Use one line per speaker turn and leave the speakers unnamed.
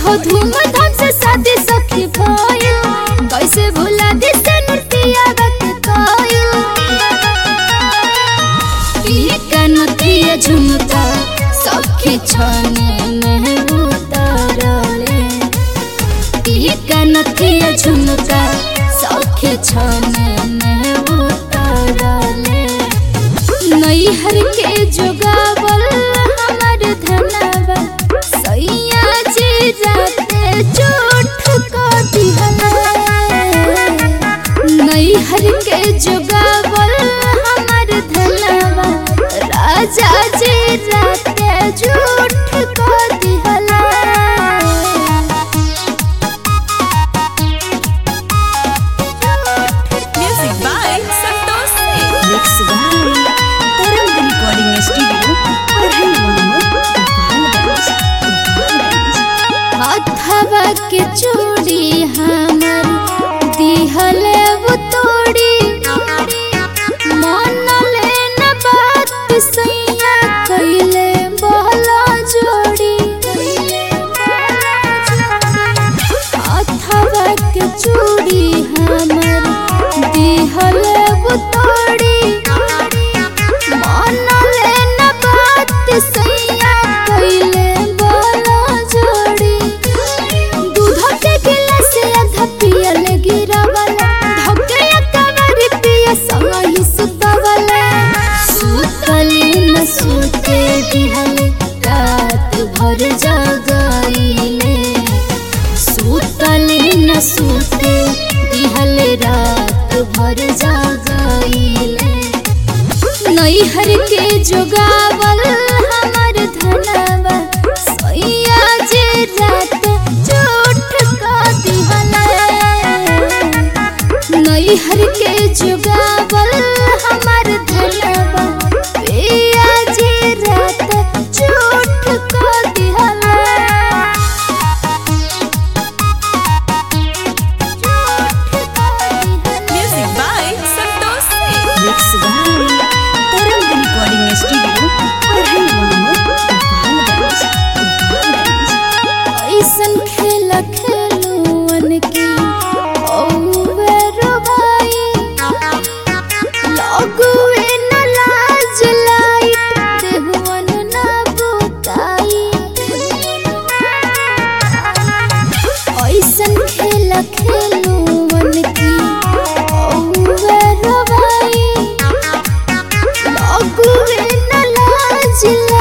बड़ी हो धूमधाम से शादी सखी भइल कैसे भुला दी से नृत्या वक्त कइल पिए का नथिया झुमका सखी छने में उतरले पिए का नथिया झुमका सखी छने में उतरले नैहर के जोगावल हमर धनवा सैया जी राते चोट को दिहले नैहर के जोगावल हमर धनवा राजा जी राते झूठ को दिहले
Music by Santosh Singh. Mix by Tarang Recording Studio, Parhai Mohammed, Gopalganj, Gopalganj.
हथवा के चूड़ी हमर दिहले वो तोड़ी मन लेन बात सैया कैले बहला जोड़ी हथवा के चूड़ी हमर दिहले वो तोड़ी मन लेन बात सैया कैले बहला जोड़ी दूध के गिलास आधा पियल गिरावला धके कवर पिय संग ही सुतवला सुतली न सुते दिहले रात भर जगाइले सुतली न सुते दिहले रात भर जगाइले नैहर के जोगावल हमर धनवा सैया जे रात चोट का दिहले नैहर के जोगावल हमर धनवा पिया जे रात चोट का दिहले
Music by Santosh Singh. Mix by Tarang Recording Studio, Parhai Mohammed, Gopalganj, Gopalganj.
ऐसन खेल खेलुअन की औवे रोबाई लगुए न लाज लाई देहुअन न बुकाई ऐसन खेल खेलुअन की औवे रोबाई लगुए न लाज लाई